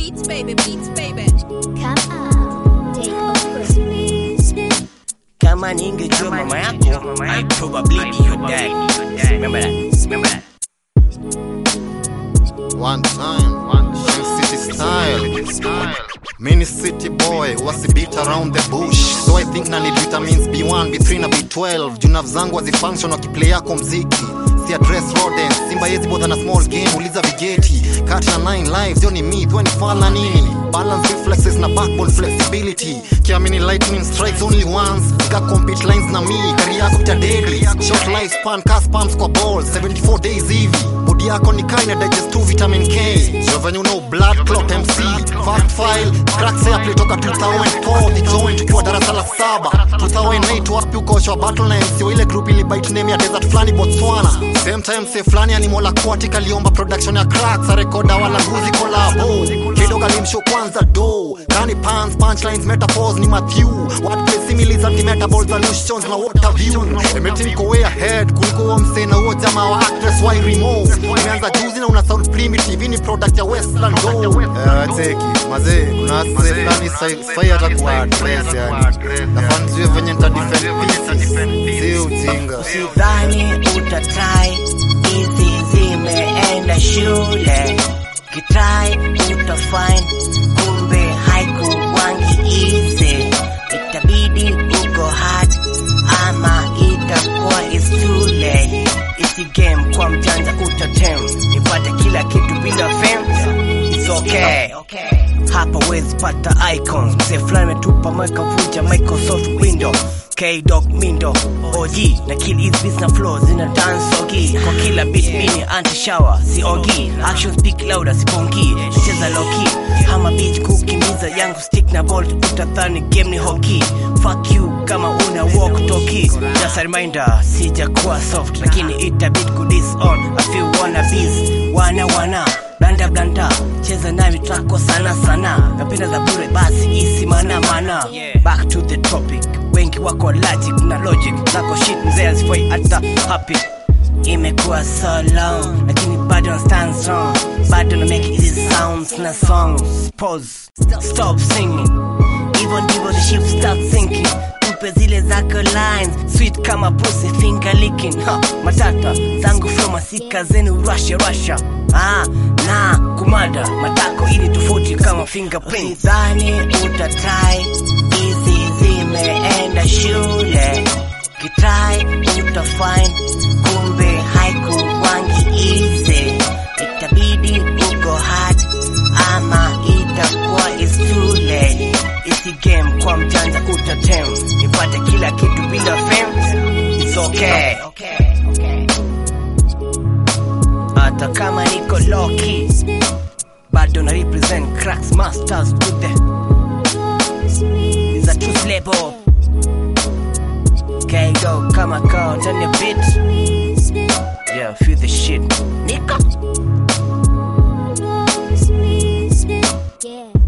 Beats baby, beats baby. Come on, take over. Kama ningejua mama yako, I'd probably be your dad. Remember that. Remember that. One time, one city style. Mini city boy, wasi beat around the bush. So I think na need vitamins B1, B3 na B12. Junav zangu wazifunction wakiplay yako mziki. Si address rodents, simba yezi bother na small game, uliza vigeti. Kati na 9 lives, yo ni myth, we ni fan na nini? Balance reflexes na backbone flexibility. Kiamini lightning strikes only once. Nika compete lines na me, kari yako ita deadly. Short lifespan, cast pumps kwa balls, 74 days hivi. Body yako ni kind digest tu vitamin K. So when you know blood clot MC, fast file, cracks ya play toka 2004, the joint tukiwa darasa la saba. 2008 wapi uko shwa battle na MC wa ile group ili bite name ya desert flani Botswana. Same time say flani animal aquatic aliomba production ya cracks, a recorder wala guzi collabo. Kidogo alimshow kwanza do. Kani pants, punchlines, metaphors ni Matthew. Wordplay similes anti-metabols, solutions na water view. Emetin ko way ahead kuliko huo msee na huo jamaa wa actress why remove. Imeanza juzi na una sound primitive, hii ni product ya Westland do. Eh, cheki, mazee, kuna msee fulani sai- sai hata kuwa address yani. Nafaa nijue venye nita defend pieces. Si ujinga. Sidhani utatrai hizi zimeenda shule kitrai utafind kumbe haikuwangi easy itabidi uko hard ama itakuwa is too late isi game kwa mjanja utatem nipate kila kitu bila fame it's okay hapa wezi pata icons mzee fulani ametupa makavuja microsoft window K-Dog Mindo OG na kill his beats na flow zina dance ogi kwa kila beat mini anti shower si ogi action speak louder si bongi cheza low key hama beach kukimbiza yangu stick na bolt utadhani game ni hockey fuck you kama una walk talkie just a reminder sijakuwa soft lakini itabidi kudis on a few wannabes wana wana blanda blanda cheza nami trako sana sana napenda za bure basi isi mana mana back to the topic wengi wako logic na logic zako shit mzee azifai hata happy imekuwa so long lakini bado na stand strong bado na make easy sounds na songs pause stop singing hivyo ndivyo the ship start sinking tupe zile zako lines sweet kama pussy finger licking ha, matata zangu flow masika zenu russia russia ah, na kumada matako ili tofauti kama fingerprint dhani utatai hizi zimeenda shule kitrai utafind kumbe haikuwangi easy itabidi uko hard ama itakuwa is too late isi game kwa mjanja utatem nipate kila kitu bila fame it's okay hata kama niko loki bado na represent cracks masters to the is a truth label okay go kama kao turn your beat yeah feel the shit niko Yeah.